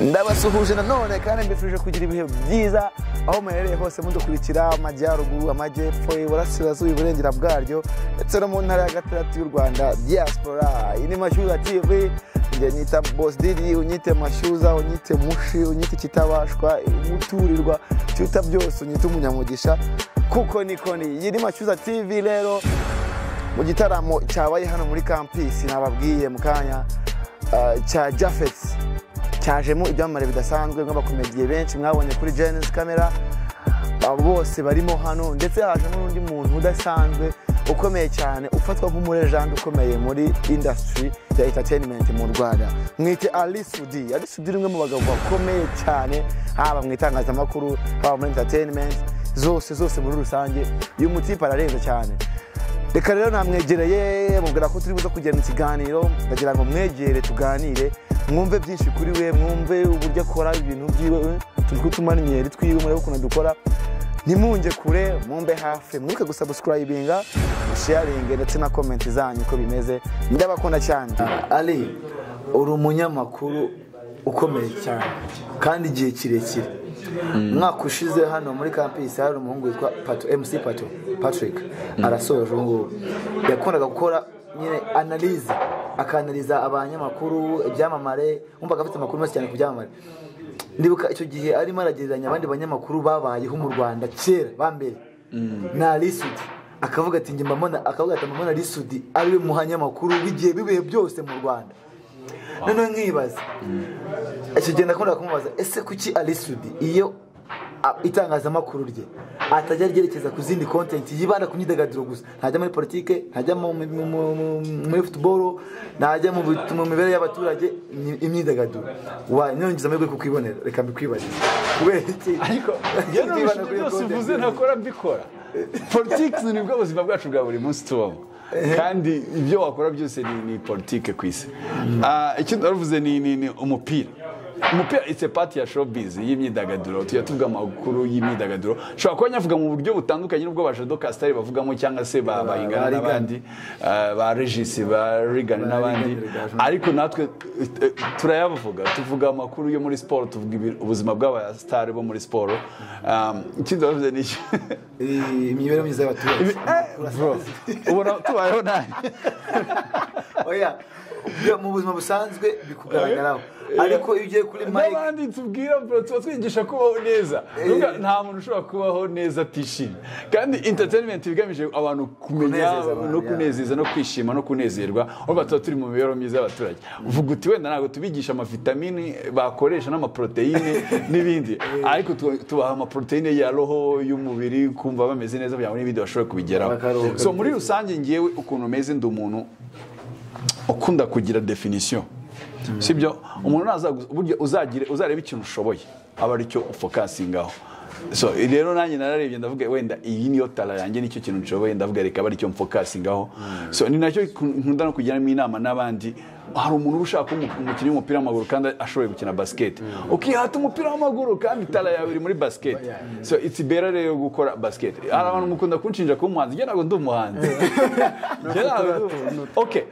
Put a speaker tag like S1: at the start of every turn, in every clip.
S1: ndabasuhuje nanone kandi mbifurije kugira ibihe byiza aho muherereye hose mudukurikira amajyaruguru amajyepfo iburasirazuba iburengera bwaryo ndetse no mu ntara ya gatandatu y'u rwanda diaspora iyi ni mashyuza tv njye nyita boss didi unyite mashyuza unyite mushi unyite ikitabashwa umuturirwa cyuta byose unyite umunyamugisha kuko niko ni iyi ni mashyuza tv rero mu gitaramo cyabaye hano muri kampisi nababwiye mu kanya ah, cya jafeti cyajemo ibyamamare bidasanzwe nk'abakomediye benshi mwabonye kuri jenesi kamera abo bose barimo hano ndetse hajemo n'undi muntu udasanzwe ukomeye cyane ufatwa nk'umurejani ukomeye muri indasitiri ya entertainment mu rwanda mwite alisudi alisudi ni umwe mu bagabo bakomeye cyane haba mu itangazamakuru haba muri entertainment zose zose muri rusange uyu mutipe ararenze cyane reka rero namwegereye mubwira ko turi buze kugirana ikiganiro ndagira ngo mwegere tuganire mwumve byinshi kuri we mwumve uburyo akora ibintu byiwe turi kutumara imyeri twiwe murebe ukuntu dukora ntimunge kure mwumve hafi mwibuke gusabuskurayibinga musheyaringe ndetse na komenti zanyu uko bimeze ndabakunda cyane ari uri umunyamakuru ukomeye cyane kandi igihe kirekire umwaka ushize hano muri kampisi hari umuhungu witwa pato mc pato patrick arasoje ubu ngubu yakundaga gukora nyine analize akanaliza abanyamakuru ibyamamare wumvaga afite amakuru menshi cyane ku byamamare ndibuka icyo gihe arimo aragereranya abandi banyamakuru babayeho mu rwanda kera ba mbere na lisudi akavuga ati njye mbamona akavuga ati mbamona lisudi ariwe muhanyamakuru w'igihe bibihe byose mu rwanda noneho nkibaza icyo gihe ndakunda kumubaza ese kuki alisudi iyo a- itangazamakuru rye atajya ryerekeza ku zindi kontenti yibanda ku myidagaduro gusa ntajya muri politike ntajya mu- mu- mu- mu- muri futuboro ntajya mu bit- mu mibereho y'abaturage ni- imyidagaduro wa niyongeza amahirwe yo kukwibonera reka mbikwibaze kubera iki
S2: ariko
S1: Yibanda
S2: yewe ibintu
S1: kuri iyo
S2: byose
S1: content.
S2: uvuze ntakora mbikora politiki nibwo buzima bwacu bwa buri munsi tubamo kandi ibyo wakora byose ni, ni politiki ku isi Ah, icyo ndavuze ni, ni, ni umupira umupira itse pati ya showbiz y'imyidagaduro tujya tuvuga amakuru y'imyidagaduro ushobora kuba nyavuga mu buryo butandukanye n'ubwo ba jadokasitari bavugamo cyangwa se ba bahingana
S1: Regan.
S2: n'abandi ah, ba regisi ba rigani n'abandi
S1: Regan.
S2: ariko natwe eh, turayavuga tuvuga amakuru yo muri siporo tuvuga ibi- ubuzima bw'abasitari bo muri siporo Um, ikindi bavuze ni iki
S1: Eh, imibereho myiza y'abaturage
S2: Ibi- eh, bro, ubona tubayeho nabi
S1: oya byo mu buzima busanzwe bikugaragaraho ariko iyo ugiye kuri mike
S2: n'abandi tubwira bro tuba twigisha kubaho neza Nuvuga, nta muntu ushobora kubaho neza atishimye kandi entertainment bigamije abantu kumenya
S1: Kunezeza abantu,
S2: no
S1: yeah.
S2: kunezeza no kwishima no kunezerwa urumva tuba turi mu mibereho myiza y'abaturage uvuga uti wenda ntabwo tubigisha amavitamini bakoresha n'amaproteine n'ibindi ariko tu- tubaha amaproteine ya roho y'umubiri kumva bameze neza kugira ngo n'ibindi bashobore kubigeraho
S1: Bakaruhuka.
S2: so muri rusange ngewe ukuntu meze ndi umuntu ukunda kugira definisiyo sibyo umuntu nazaguza uburyo uzagire uzareba ikintu ushoboye aba aricyo ufokasingaho so rero nanjye nararebye ndavuga wenda iyi niyo tara yanjye nicyo kintu nshoboye ndavuga reka aba aricyo mfokasingaho so ni nacyo nkunda no kugiramo inama n'abandi hari umuntu uba ushaka kuba umu- umukinnyi w'umupira w'amaguru kandi ashoboye gukina basiketi ukihata umupira w'amaguru kandi tara yawe iri muri basiketi so it's better rero gukora basiketi hari abantu mukunda kunshinja kuba umuhanzi njye ntabwo ndi umuhanzi Njye ntabwo ndi- okay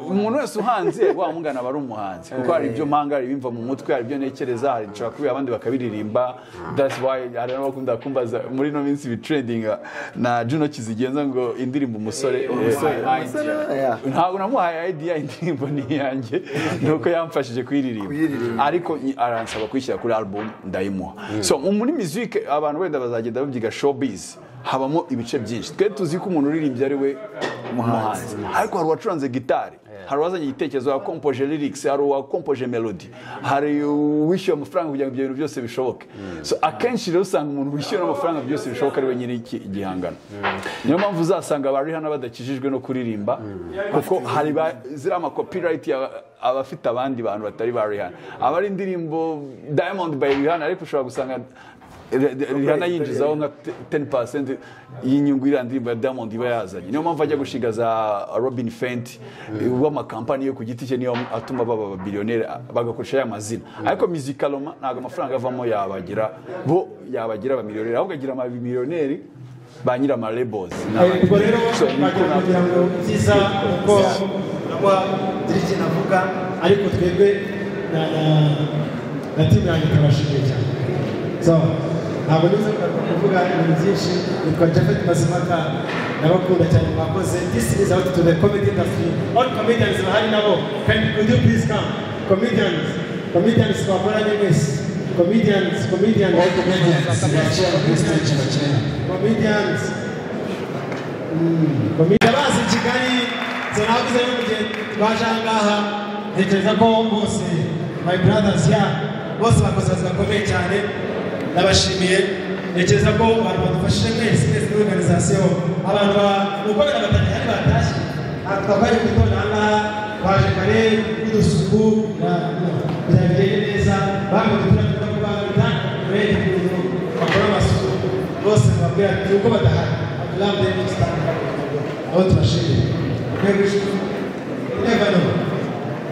S2: umuntu wese uhanze wamugana aba ari umuhanzi kuko hari ibyo mpanga hari ibimva mu mutwe hari ibyo ntekereza hari nshobora kubiha abandi bakabiririmba that's why hari n'abakunda kumbaza muri ino minsi ibitrendinga na Juno kizigenza ngo indirimbo umusore
S1: yeah.
S2: ntabwo namuhaye idea indirimbo ni iyanjye nuko yamfashije kuyiririmba
S1: Kuyiririmba.
S2: ariko i- aransaba kuyishyira kuri album ndayimuha so mu- muri musique abantu wenda bazagenda babyiga showbiz habamo ibice byinshi twe tuzi ko umuntu uririmbye ari we umuhanzi ariko hari uwacuranze gitari hari uwazanye igitekerezo wakompoje lyrics hari uwakompoje melody hari uwishyuye amafaranga kugira ngo ibyo bintu byose bishoboke so akenshi rero usanga umuntu wishyura amafaranga byose bishoboka ari we nyiri iki igihangano niyo mpamvu uzasanga abari hano badakijijwe no kuririmba kuko hari ba- ziriya ama copyright ya- abafite abandi bantu batari ba Rihanna abari indirimbo Diamond by Rihanna ariko ushobora gusanga Re- Re- Rihanna yinjizaho nka te- 10% y'inyungu iriya ndirimbo ya Diamond iba yazanye niyo mpamvu ajya gushinga za Robin Fenty w'amakampani yo ku giti cye niyo atuma baba ababiliyoneri bagakoresha ya mazina ariko Musicaloma ntabwo amafaranga avamo yabagira bo yabagira abamiliyoneri ahubwo agira abamiliyoneri ba nyiri amarebozi
S3: ubwo rero wagira kugira ngo byiza uko urabona dirigi navuga ariko twebwe na- na- na timu yanjye ikabashimiye cyane so ntabwo nizo kuvuga ibintu byinshi nitwa japhet mazimpaka ndabakunda cyane mwakoze this is out to the comedy industry all comedians bahari nabo can could you please come comedians comedians twakoranye mwese comedians comedians
S4: All comedians, kera kuri stage na kera.
S3: comedians ndabazi kigali zanavuze no mugihe twaje aha ngaha ntekereza ko bose my brothers ya bose bakoze akazi gakomeye cyane ndabashimiye ntekereza ko abantu badufashije mwese mwese muri organization abantu ba gukorera batatu bari batashye Aha twakaje ku gitondo aha ngaha baje kare n'udusuku byabereye neza bamwe tujya kuba bitanga ukuntu bakora amasuku bose babwira ati uko badahari abdullah mdeni musitani aho turashimye ntego ishuri neva no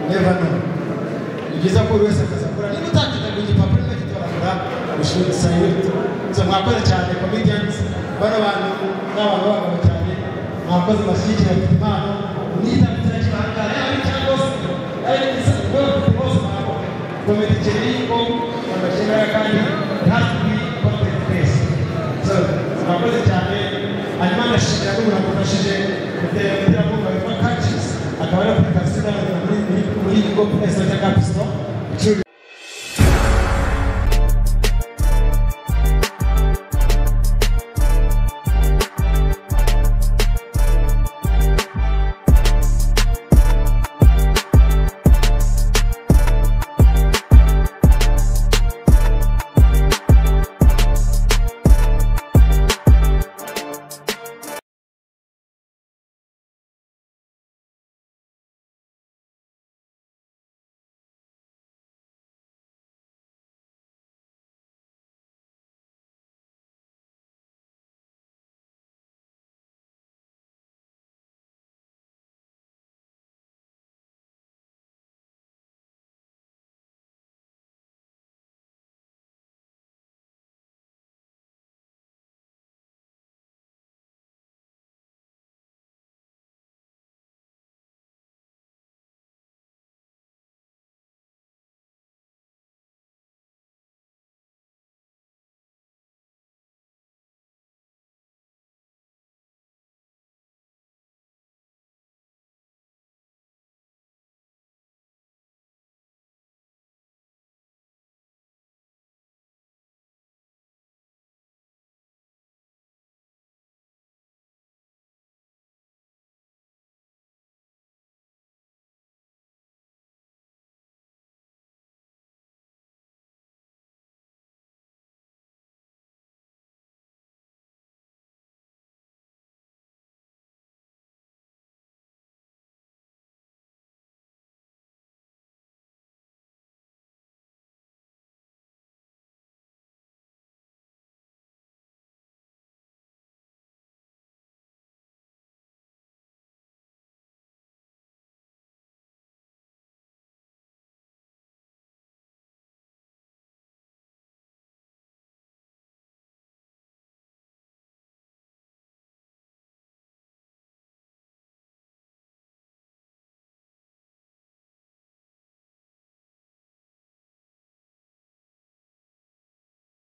S3: neva no ni byiza ko buri wese akaza akora niba utakita ku gipapuro niba gito barakora ishuri sayuti nzo mwakoze cyane comedians bano bantu ni abantu b'abagabo cyane mwakoze bashyigikira mfite impano mwita mfite ikibangara yaba ari cyangwa se ari igisabwa bose mwakoze komedi ikiri ko bagashyiraho kandi ntazwi content base So, murakoze cyane hanyuma ndashimira ko mwamufashije kutera kumva witwa kacis akaba ari apurikasiyo igaragara muri muri muri go puresi cyangwa kapisito